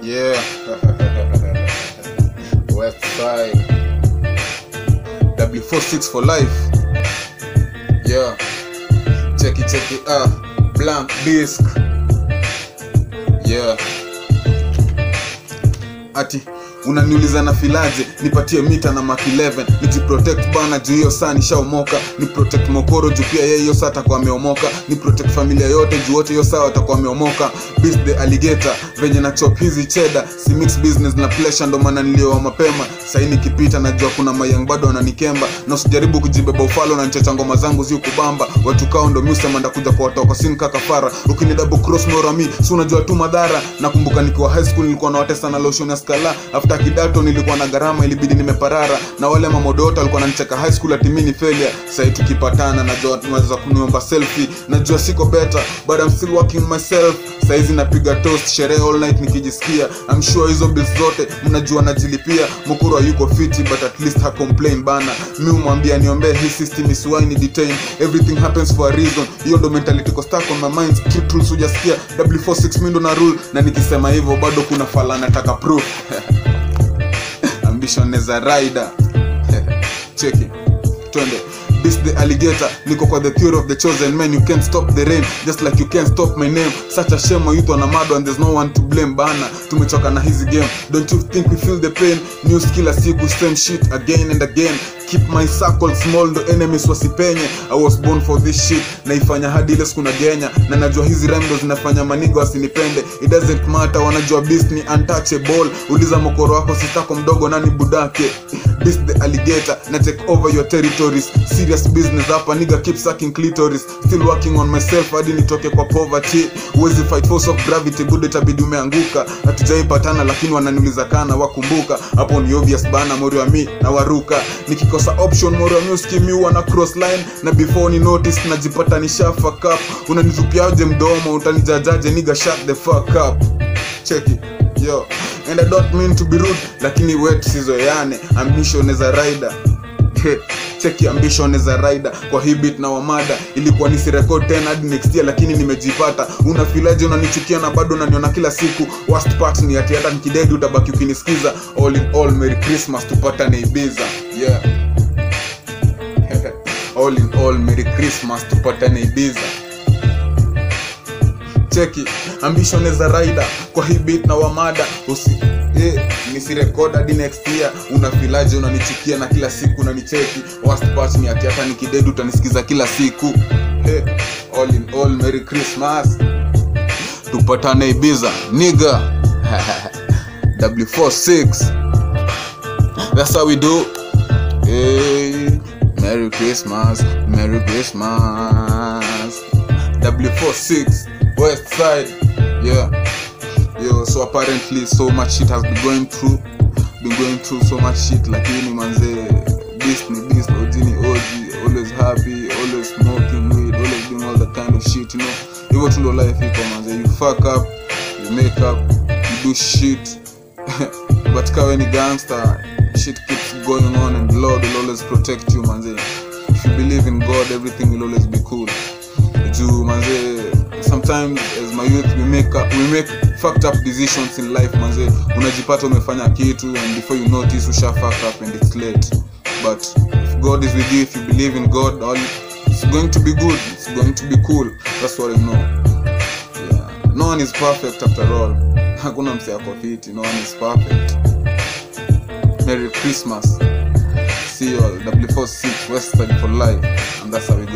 Yeah. West side. W46 for life. Yeah. Check it, check it. Ah, blank disc. Yeah. Ati unaniuliza na filaje nipatie mita na mak 11 nijiprotect bana juu hiyo saa nishaomoka ni protect mokoro juu pia yeye hiyo saa atakuwa ameomoka ni protect familia yote juu wote hiyo saa watakuwa wameomoka Beast the alligator venye na chop hizi cheda si mix business na pleasure ndo maana nilioa mapema sahii nikipita najua kuna mayang bado wananikemba na usijaribu kujibeba ufalo na nchecha ngoma zangu zi kubamba watu kao ndo miusema ndakuja kwa watoka sin kakafara ukini double cross norami si unajua tu madhara nakumbuka nikiwa high school nilikuwa na watesa na lotion ya skala after kidato nilikuwa na gharama ilibidi nimeparara na wale mamodota walikuwa nanicheka high school atimini failure sahii tukipatana najua naweza kuniomba selfie najua siko better but I'm still working myself saizi napiga toast sherehe all night nikijisikia I'm sure hizo bills zote mnajua najilipia mukuru yuko fiti but at least ha complain bana mi umwambia niombee hii system isiwaini detain everything happens for a reason hiyo ndo mentality ko stuck on my mind strict rules hujasikia w46 mindo na rule na nikisema hivyo bado kuna fala nataka proof ambition as a rider cheki twende Beast the alligator niko kwa the theory of the chosen man you can't stop the rain just like you can't stop my name such a shame my youth wanamado and there's no one to blame bana tumechoka na hizi game don't you think we feel the pain news kila siku same shit again and again keep my circle small ndo enemies wasipenye i was born for this shit naifanya hadi ile siku nagenya na najua hizi rhyme ndo zinafanya maniga wasinipende it doesn't matter wanajua beast ni untouchable uliza mokoro wako sitako mdogo nani budake beast the alligator na take over your territories serious business hapa nigga keep sucking clitoris still working on myself hadi nitoke kwa poverty huwezi fight force of gravity good itabidi umeanguka hatujaipatana lakini wananiuliza kana wakumbuka hapo ni obvious bana mori wa mi na waruka nikikosa option mori wa mi uskimiwa na cross line na before ni notice najipata nisha fuck up unanitupiaje mdomo utanijajaje nigga shut the fuck up check it yo and i don't mean to be rude lakini wet sizoeane ambition as a rider cheki ambition as a rider kwa hii beat na wamada ilikuwa nisirekod tena hadi next year lakini nimejipata unafilaje unanichukia na bado unaniona kila siku worst part ni ati hata nikidedi utabaki ukinisikiza all in all merry christmas tupatane ibiza yeah all in all merry christmas tupatane ibiza cheki ambition as a rider kwa hii beat na wamada usi eh, nisirekod hadi next year unafilaje unanichukia na kila siku unanicheki worst part ni ati hata nikidedi utanisikiza kila siku eh, all in all merry christmas tupatane ibiza niga w46 that's how we do hey, merry christmas merry christmas w46 west side yeah yo so apparently so much shit has been going through been going through so much shit lakini manze beast ni beast OG ni OG always happy always smoking weed always doing all that kind of shit you know hivyo tu ndo life iko manze you fuck up you make up you do shit but kawe ni gangster shit keeps going on and the lord will always protect you manze if you believe in god everything will always be cool juu manze sometimes as my youth we make up, we make fucked up decisions in life manze unajipata umefanya kitu and before you notice usha fuck up and it's late but if god is with you if you believe in god all it's going to be good it's going to be cool that's what i know yeah. no one is perfect after all hakuna mse ako fiti no one is perfect merry christmas see you all w46 west side for life and that's how it